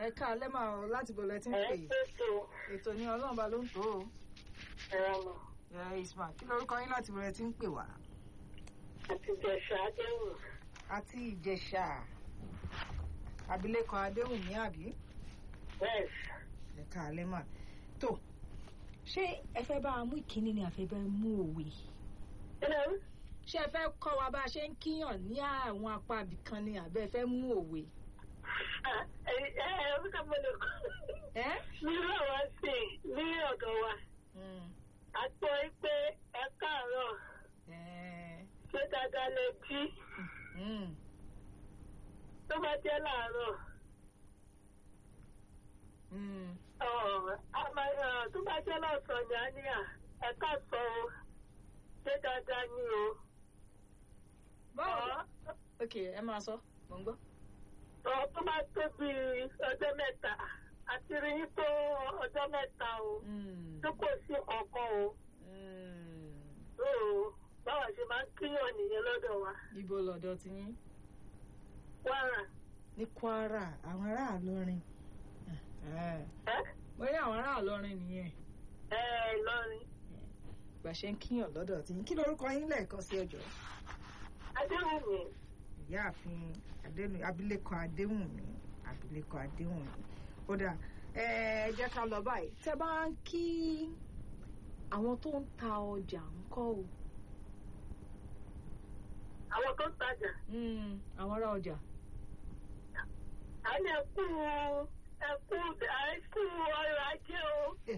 ẹ ká alẹ́ máa ọ láti bọ̀ lẹ́tí ń ẹ pè pèsè ètò ní ọlọ́run bá ló ń tó o. ẹ̀rọ mọ̀ ẹ ismail kí lorúkọ yín láti bọ̀ lẹ́tí ń pè wá. àti ìjẹ̀sà àdéhùn àti ìjẹ̀ṣà abilékọ adéhùnmí àbí bẹ́ẹ̀ ẹ ká alẹ́ mà tó ṣé ẹ fẹ́ bá a mú ìkíní ni àfẹ́ bá a mú òwe kílẹ̀ ṣé ẹ fẹ́ kọ́ wa bá a ṣe ń kíyàn ní àwọn apá ibìkan ni àbẹ́ ẹ fẹ́ mú òwe. ẹ ẹ ẹ bí ká mọ̀lẹ́ kọ́ ẹ. nínú àwọn sí ní ọ̀dọ̀ wa Mm. a gbọ́ pé ẹ káàárọ̀ ẹ. ṣé dáadáa lè jí Mm. tó bá jẹ́ láàárọ̀ Mm. ọ̀ a máa ọ̀ tó bá jẹ́ lọ́sàn-án ni a ní à ẹ káàsán o ṣé dáadáa ni o. báwo ọ̀ ok ẹ máa sọ mò ń gbọ́. ọ̀ tó bá tó bí ọjọ́ mẹ́ta àti rí yín tó ọjọ́ mẹ́ta o Mm. tó kò sí ọkàn o. Mm. ó báwa ṣe máa ń kíyàn nìyẹn lọ́dọ̀ wa. ibo lọ́dọ̀ ti yín. Kwara. ní kwara àwọn ará àlọrin ẹ́ mo rí àwọn ará àlọrin nìyẹn ẹ́ Ìlọrin. gbà ṣe ń kíyàn lọ́dọ̀ tí yín kí lorúkọ yín lẹ́ẹ̀kan sí ọjọ́ Adéwùmí. ìyáàfin Adénu- abilékọ adéhùnmí abilékọ adéhùnmí ó dà ẹ ẹ jẹ́ ká lọ báyìí tẹ́ bá ń kí àwọn tó ń ta ọjà ńkọ́ o Àwọn tó ń tajà. Mm, àwọn ará ọjà À ní ẹkú ẹkú ẹkú ọrọ̀ ajé o.